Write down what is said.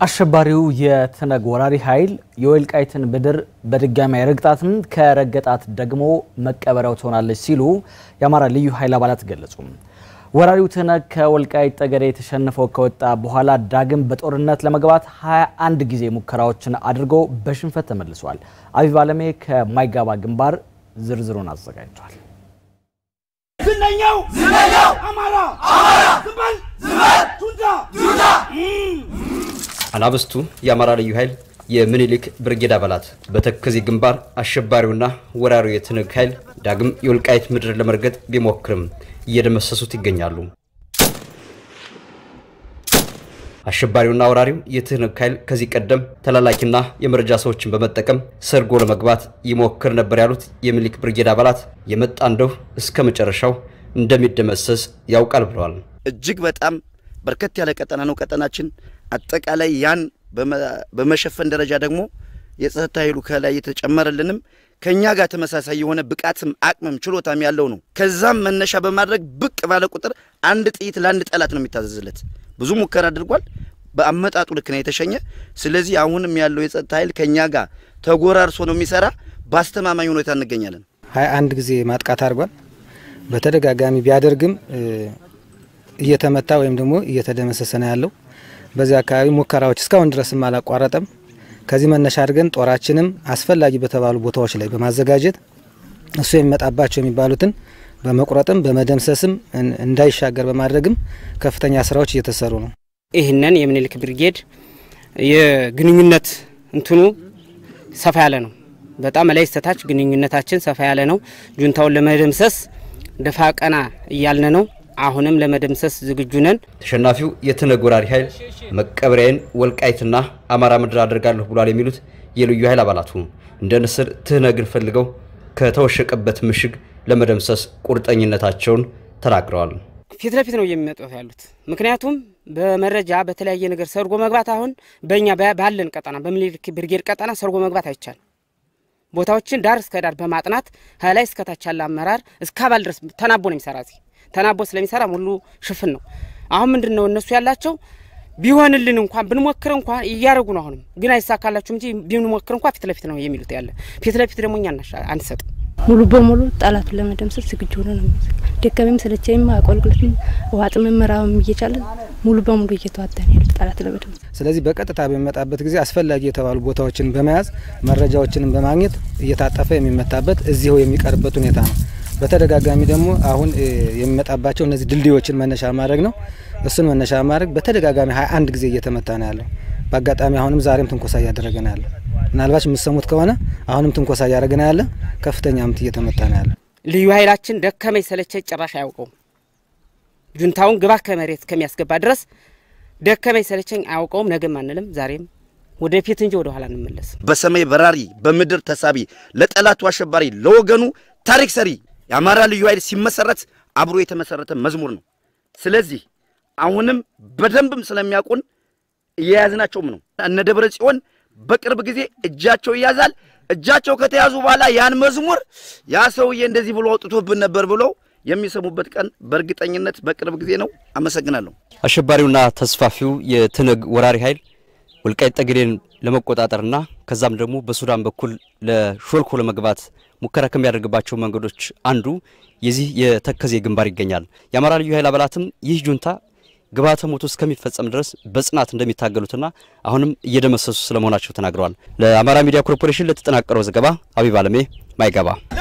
አሸባሪው የትነግ ወራሪ ኃይል የወልቃይትን ምድር በድጋሚ አይረግጣትም፣ ከረገጣት ደግሞ መቀበሪያው ትሆናለች ሲሉ የአማራ ልዩ ኃይል አባላት ገለጹ። ወራሪው ትነግ ከወልቃይት ጠገዴ የተሸንፈው ከወጣ በኋላ ዳግም በጦርነት ለመግባት 21 ጊዜ ሙከራዎችን አድርጎ በሽንፈት ተመልሷል። አቢብ አለሜ ከማይጋባ ግንባር ዝርዝሩን አዘጋጅቷል። ዝነኛው ዝነኛው አማራ አማራ ዝበል ዝበል ቱንታ ቱንታ አናብስቱ የአማራ ልዩ ኃይል የምኒልክ ብርጌድ አባላት በተከዜ ግንባር አሸባሪውና ወራሪው የትነግ ኃይል ዳግም የወልቃይት ምድር ለመርገጥ ቢሞክርም እየደመሰሱት ይገኛሉ። አሸባሪውና ወራሪው የትነግ ኃይል ከዚህ ቀደም ተላላኪና የመረጃ ሰዎችን በመጠቀም ሰርጎ ለመግባት ይሞክር ነበር ያሉት የምኒልክ ብርጌድ አባላት የመጣ እንደው እስከ መጨረሻው እንደሚደመሰስ ያውቃል ብለዋል። እጅግ በጣም በርከት ያለ ቀጠና ነው ቀጠናችን። አጠቃላይ ያን በመሸፈን ደረጃ ደግሞ የጸጥታ ኃይሉ ከላይ የተጨመረልንም ከእኛ ጋር ተመሳሳይ የሆነ ብቃትም አቅምም ችሎታም ያለው ነው። ከዛም መነሻ በማድረግ ብቅ ባለ ቁጥር አንድ ጥይት ለአንድ ጠላት ነው የሚታዘዝለት። ብዙ ሙከራ አድርጓል። በአመጣጡ ልክ ነው የተሸኘ። ስለዚህ አሁንም ያለው የጸጥታ ኃይል ከእኛ ጋር ተጎራርሶ ነው የሚሰራ። በአስተማማኝ ሁኔታ እንገኛለን። ሀያ አንድ ጊዜ ማጥቃት አድርጓል። በተደጋጋሚ ቢያደርግም እየተመታ ወይም ደግሞ እየተደመሰሰ ነው ያለው። በዚህ አካባቢ ሙከራዎች እስካሁን ድረስም አላቋረጠም። ከዚህ መነሻ አድርገን ጦራችንም አስፈላጊ በተባሉ ቦታዎች ላይ በማዘጋጀት እሱ የሚመጣባቸው የሚባሉትን በመቁረጥም በመደምሰስም እንዳይሻገር በማድረግም ከፍተኛ ስራዎች እየተሰሩ ነው። ይህንን የምኒልክ ብርጌድ የግንኙነት እንትኑ ሰፋ ያለ ነው። በጣም ላይ ስተታች ግንኙነታችን ሰፋ ያለ ነው። ጁንታውን ለመደምሰስ ደፋ ቀና እያልን ነው። አሁንም ለመደምሰስ ዝግጁ ነን። ተሸናፊው የትነግ ወራሪ ኃይል መቀበሪያዬን ወልቃይትና አማራ ምድር አድርጋለሁ ብሏል የሚሉት የልዩ ኃይል አባላቱ እንደ ንስር ትነግን ፈልገው ከተወሸቀበት ምሽግ ለመደምሰስ ቁርጠኝነታቸውን ተናግረዋል። ፊት ለፊት ነው የሚመጡት ያሉት። ምክንያቱም በመረጃ በተለያየ ነገር ሰርጎ መግባት አሁን በእኛ ባለን ቀጠና በምኒልክ ብርጌድ ቀጠና ሰርጎ መግባት አይቻልም። ቦታዎችን ዳር እስከ ዳር በማጥናት ከላይ እስከታች ያለ አመራር እስከ አባል ድረስ ተናቦ ነው የሚሰራ እዚህ ተናቦ ስለሚሰራ ሙሉ ሽፍን ነው። አሁን ምንድን ነው እነሱ ያላቸው ቢሆንልን እንኳን ብንሞክር እንኳን እያደረጉ ነው። አሁንም ግን አይሳካላችሁም እንጂ ብንሞክር እንኳን ፊት ለፊት ነው የሚሉት ያለ ፊት ለፊት ደግሞ እኛ አንሰጥም። ሙሉ በሙሉ ጠላቱን ለመደምሰስ ዝግጁ ሆነ ነው። ደከመኝም ሰለቸኝም አቆልቁለትም ዋጥም ምራም እየቻለን ሙሉ በሙሉ እየተዋጠን ያለ ጠላት ለመደምሰስ። ስለዚህ በቀጥታ በሚመጣበት ጊዜ አስፈላጊ የተባሉ ቦታዎችን በመያዝ መረጃዎችንም በማግኘት እየታጠፈ የሚመታበት እዚሁ የሚቀርበት ሁኔታ ነው። በተደጋጋሚ ደግሞ አሁን የሚመጣባቸው እነዚህ ድልድዮችን መነሻ ማድረግ ነው። እሱን መነሻ ማድረግ በተደጋጋሚ ሀያ አንድ ጊዜ እየተመታ ነው ያለው። በአጋጣሚ አሁንም ዛሬም ትንኮሳ እያደረገ ነው ያለ። ምናልባት የምሰሙት ከሆነ አሁንም ትንኮሳ እያደረገ ነው ያለ። ከፍተኛ ምት እየተመታ ነው ያለ። ልዩ ኃይላችን ደከመኝ ሰለቸኝ ጭራሽ አያውቀውም። ጁንታውን ግባ ከመሬት ከሚያስገባ ድረስ ደከመኝ ሰለቸኝ አያውቀውም። ነገም አንልም፣ ዛሬም ወደፊት እንጂ ወደ ኋላ እንመለስም። በሰማይ በራሪ በምድር ተሳቢ ለጠላቱ አሸባሪ ለወገኑ ታሪክ ሰሪ የአማራ ልዩ ኃይል ሲመሰረት አብሮ የተመሰረተ መዝሙር ነው። ስለዚህ አሁንም በደንብም ስለሚያውቁን እየያዝናቸውም ነው። እነ ደብረ ጽዮን በቅርብ ጊዜ እጃቸው ይያዛል። እጃቸው ከተያዙ በኋላ ያን መዝሙር ያ ሰውዬ እንደዚህ ብሎ አውጥቶብን ነበር ብለው የሚሰሙበት ቀን በእርግጠኝነት በቅርብ ጊዜ ነው። አመሰግናለሁ። አሸባሪውና ተስፋፊው የትነግ ወራሪ ኃይል ወልቃይት ጠገዴን ለመቆጣጠርና ከዛም ደግሞ በሱዳን በኩል ለሾልኮ ለመግባት ሙከራ ከሚያደርግባቸው መንገዶች አንዱ የዚህ የተከዜ ግንባር ይገኛል። የአማራ ልዩ ኃይል አባላትም ይህ ጁንታ ግብዓተ ሞቱ እስከሚፈጸም ድረስ በጽናት እንደሚታገሉትና አሁንም እየደመሰሱ ስለመሆናቸው ተናግረዋል። ለአማራ ሚዲያ ኮርፖሬሽን ለተጠናቀረው ዘገባ አቢብ አለሜ ማይገባ